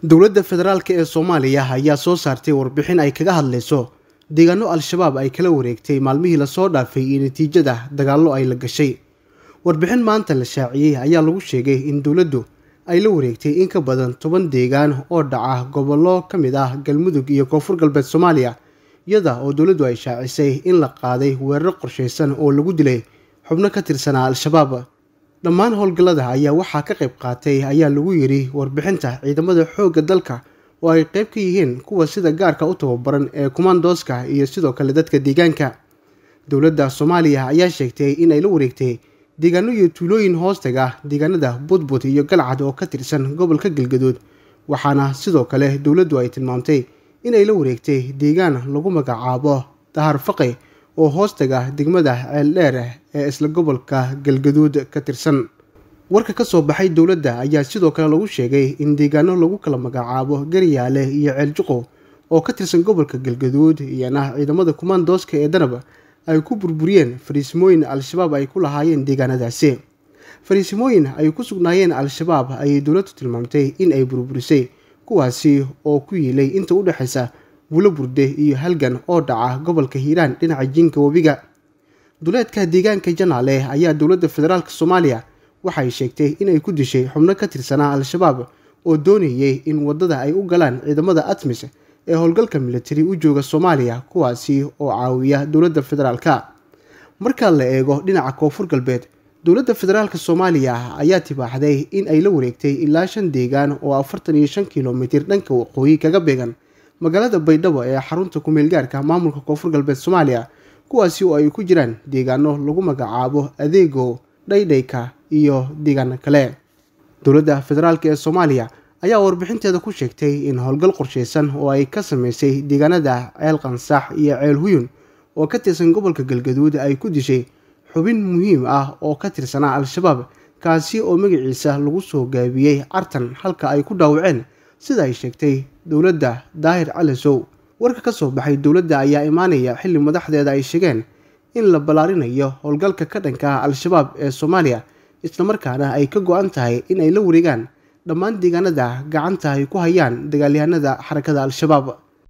dowladda federaalk ee soomaaliya ayaa soo saartay warbixin ay kaga hadlayso deegaano al-shabaab ay kala wareegtay maalmihii lasoo dhaafay iyo natiijada dagaallo ay la gashay warbixin maanta la shaaciyey ayaa lagu sheegay in dowladdu ay la wareegtay in ka badan toban deegaan oo dhaca gobollo ka mid ah galmudug iyo koonfur galbeed soomaaliya iyada oo dowladdu ay shaacisay in la qaaday weeraro qorshaysan oo lagu dilay xubno ka tirsanaa al-shabaab dhammaan howlgallada ayaa waxaa ka qayb qaatay ayaa lagu yidhi warbixinta ciidamada xoogga dalka oo ay qayb ka yihiin kuwa sida gaarka u tababaran ee kumaandooska iyo sidoo kale dadka deegaanka dowladda soomaaliya ayaa sheegtay in ay la wareegtay deegaano iyo tuulooyin hoostaga deegaanada budbud iyo galcad oo ka tirsan gobolka galgaduud waxaana sidoo kale dowladdu ay tilmaamtay in ay la wareegtay deegaan lagu magacaabo dahar faqi oo hoostaga degmada ceeldheer ee isla gobolka galgaduud ka tirsan warka ka soo baxay dowladda ayaa sidoo kale lagu sheegay in deegaano lagu kala magacaabo garyaale iyo ceeljuqo oo ka tirsan gobolka galgaduud iyana ciidamada kumaandooska ee danab ay ku burburiyeen fariisimooyin al-shabaab ay ku lahaayeen deegaanadaasi fariisimooyin ay ku sugnaayeen al-shabaab ayay dowladdu tilmaamtay in ay burburisay kuwaasi oo ku yiilay inta u dhexaysa bulo burde iyo halgan oo dhaca gobolka hiiraan dhinaca jiinka webiga duleedka deegaanka janaale ayaa dowladda federaalk soomaaliya waxay sheegtay inay ku dishay xubno ka tirsanaa al-shabaab oo doonayay in waddada ay u galaan ciidamada atmis ee howlgalka militari u jooga soomaaliya kuwaasi oo caawiya dowladda federaalka marka la eego dhinaca koonfur galbeed dowladda federaalk soomaaliya ayaa tibaaxday in ay la wareegtay ilaa shan deegaan oo afartan iyo shan kilomitir dhanka waqooyi kaga beegan magaalada baydhabo ee xarunta ku-meelgaarka maamulka koonfur galbeed soomaaliya kuwaasi oo ay ku jiraan deegaano lagu magacaabo adeego dhaydhayka iyo deegaano kale dowladda federaalk ee soomaaliya ayaa warbixinteeda ku sheegtay in howlgal qorshaysan oo ay ka sameysay deegaanada ceel qansax iyo ceel huyun oo ka tirsan gobolka galgaduud ay ku dishay xubin muhiim ah oo ka tirsanaa al-shabaab kaasi oo magaciisa lagu soo gaabiyey cartan halka ay ku dhaawaceen sida ay sheegtay dowladda daahir calisow warka ka soo baxay dowladda ayaa imaanaya xilli madaxdeeda ay sheegeen in la ballaarinayo howlgalka ka dhanka ah al-shabaab ee soomaaliya islamarkaana ay ka go-an tahay in ay la wareegaan dhammaan deegaanada gacanta ay ku hayaan dagaalyahanada xarakada al-shabaab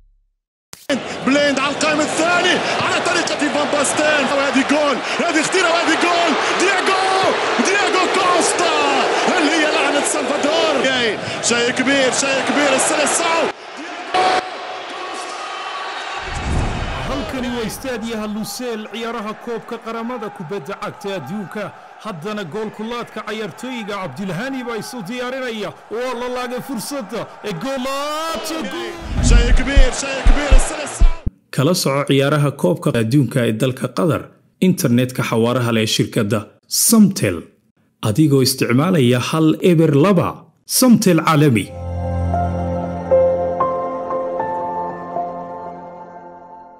بليند على القائم الثاني على طريقة فان باستين وهذه جول هذه خطيرة وهذه جول دياغو دياغو كوستا هل هي لعنة سلفادور شيء كبير شيء كبير السلسعو halkani waa istaadiyaha luseel ciyaaraha koobka qaramada kubadda cagta adduunka haddana goolkulaadka cayaartooyiga cabdilhani baa isu diyaarinaya waa la laagay fursadda ee شيء كبير شيء كبير السلسعو kala soco ciyaaraha koobka adduunka ee dalka qatar internetka xawaaraha leh ee shirkadda samtel adigoo isticmaalaya hal eber laba samtel caalami